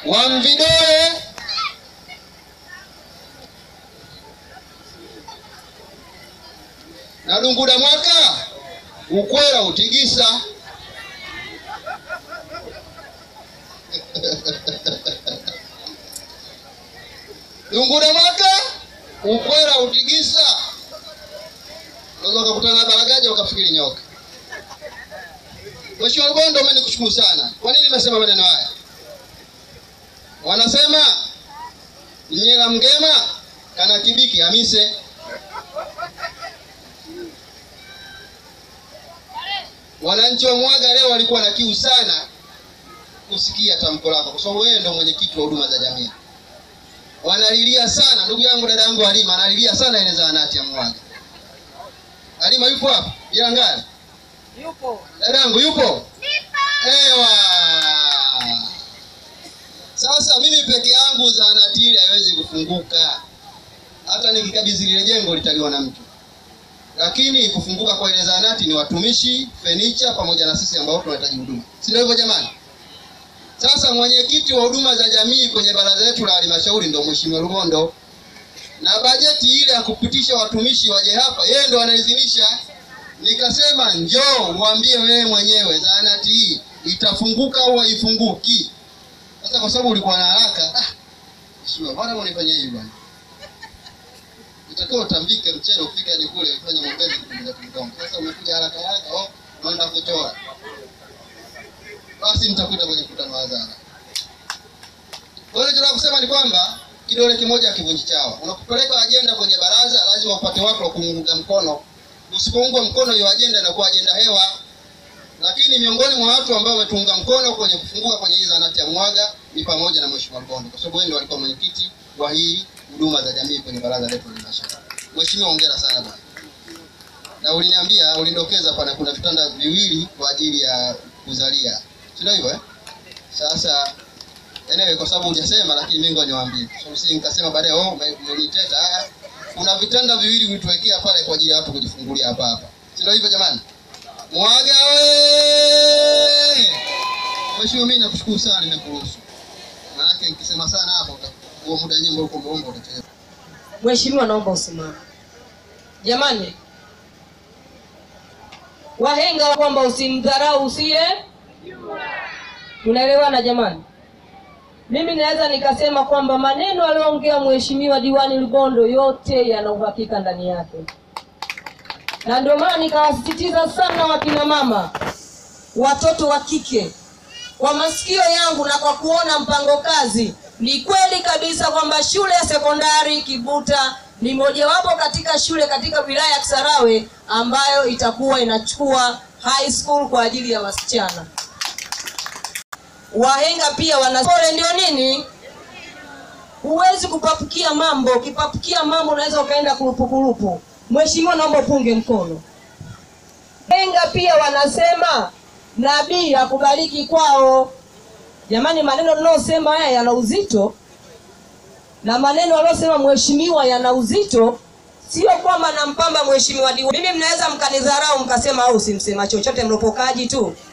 Wamvidoe na Dunguda Mwaka ukwera utigisa Dunguda Mwaka ukwera utigisa unaweza ukakutana na baragaja ukafikiri nyoka. Mheshimiwa Lubondo, mimi nikushukuru sana. Kwa nini nimesema maneno haya? Wanasema mnyela mgema kana kibiki hamise. Wananchi wa Mwaga leo walikuwa na kiu sana kusikia tamko lako, kwa sababu wewe ndio mwenyekiti wa huduma za jamii. Wanalilia sana, ndugu yangu, dada yangu Halima analilia sana ile zahanati ya Mwaga. Halima yupo hapa? Ilangani? Yupo. Dadangu yupo? Ewa. Sasa mimi peke yangu zahanati ile haiwezi kufunguka. Hata nikikabidhi lile jengo litaliwa na mtu. Lakini kufunguka kwa ile zahanati ni watumishi, fenicha pamoja na sisi ambao tunahitaji huduma. Si ndio hivyo jamani? Sasa mwenyekiti wa huduma za jamii kwenye baraza letu la halmashauri ndio Mheshimiwa Lubondo. Na bajeti ile ya kupitisha watumishi waje hapa, yeye ndo anaidhinisha. Nikasema njoo uambie wewe mwenyewe zahanati hii itafunguka au haifunguki. Sasa kwa sababu ulikuwa na haraka, ah, sio bwana, unifanyia hivi bwana. Itakuwa utambike mchele ufike hadi kule ufanye maombezi kupunguza kidogo. Sasa umekuja haraka haraka, oh, naenda kutoa. Basi nitakuta kwenye mkutano wa hadhara. Kwa hiyo tunataka kusema ni kwamba kidole kimoja hakivunji chawa. Unapopeleka ajenda kwenye baraza, lazima upate watu wa kuunga mkono. Usipoungwa mkono hiyo ajenda inakuwa ajenda hewa. Lakini miongoni mwa watu ambao wametuunga mkono kwenye kufunguka kwenye hii zahanati ya Mwaga ni pamoja na Mheshimiwa Lubondo, kwa sababu yeye ndio alikuwa mwenyekiti wa hii huduma za jamii kwenye baraza letu la halmashauri. Mheshimiwa, hongera sana bwana. Na uliniambia ulindokeza pana kuna vitanda viwili kwa ajili ya kuzalia, si ndio hivyo eh? Sasa Anyway, kwa sababu hujasema lakini mimi ngoja niwaambie. So si nikasema baadaye oh ume- umeniteta. Ah, kuna vitanda viwili ulituwekea pale kwa ajili ya watu kujifungulia hapa hapa. Si ndio hivyo jamani? Mwaga we! Mheshimiwa mimi nakushukuru sana nimekuruhusu. Maana nikisema sana hapa uta- huo muda nyimbo uko mbombo utacheza. Mheshimiwa, naomba usimame. Jamani, wahenga kwamba usimdharau usiye. Tunaelewana jamani? Mimi naweza nikasema kwamba maneno aliyoongea Mheshimiwa Diwani Lubondo yote yana uhakika ndani yake, na ndio maana nikawasisitiza sana wakina mama, watoto wa kike kwa masikio yangu na kwa kuona mpango kazi, ni kweli kabisa kwamba shule ya sekondari Kibuta ni mojawapo katika shule katika wilaya ya Kisarawe ambayo itakuwa inachukua high school kwa ajili ya wasichana. Wahenga pia wana pole, ndio nini? Huwezi kupapukia mambo. Ukipapukia mambo unaweza ukaenda kurupukurupu. Mheshimiwa, naomba upunge mkono. Wahenga pia wanasema nabii akubariki kwao. Jamani, maneno ninayosema haya yana uzito, na maneno aliyosema mheshimiwa yana uzito. Sio kwamba nampamba mheshimiwa diwani. Mimi mnaweza mkanidharau mkasema au simsema chochote, mropokaji tu,